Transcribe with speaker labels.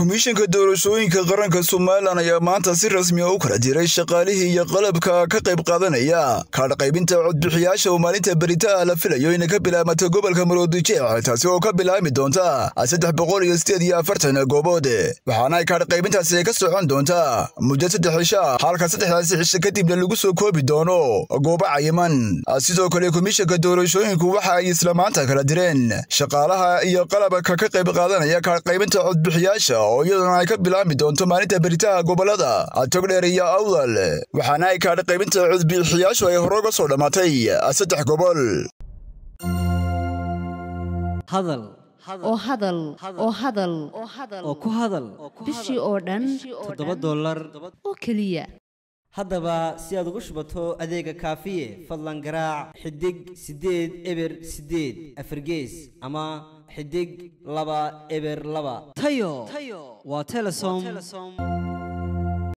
Speaker 1: komishanka doorashooyinka qaranka somalilan ayaa maanta si rasmi a u kala diray shaqaalihii iyo qalabka ka qayb qaadanaya kaadh qaybinta codbixiyaasha oo maalinta beritaha la filayo inay ka bilaabmato gobolka maroodijeec taasi oo ka bilaabmi doonta saddex boqol iyo sideed iyo afartan goobood waxaana ay kaadh qaybintaasi ka socon doontaa muddo saddex cisha halka saddexdaasi cisho kadibna lagu soo koobi doono goobo cayiman sidoo kale komishanka doorashooyinku waxa ay isla maanta kala direen shaqaalaha iyo qalabka ka qayb qaadanaya kaadh qaybinta codbixiyaasha oo iyaduna ay ka bilaabmi doonto maalinta beritaha gobolada togdheer iyo awdal waxaana ay kaadh qaybinta codbixiyaashu ay hore uga soo dhammaatay saddex gobol
Speaker 2: hadal
Speaker 3: oo hadal oo hadal
Speaker 2: oo ku hadal
Speaker 3: bishii oo dhan
Speaker 2: toddoba dollar
Speaker 3: oo keliya
Speaker 2: haddaba si aad ugu shubato adeega kaafiye fadlan garaac xidig siddeed eber siddeed afargees ama xidig laba eber laba tayo waa telesom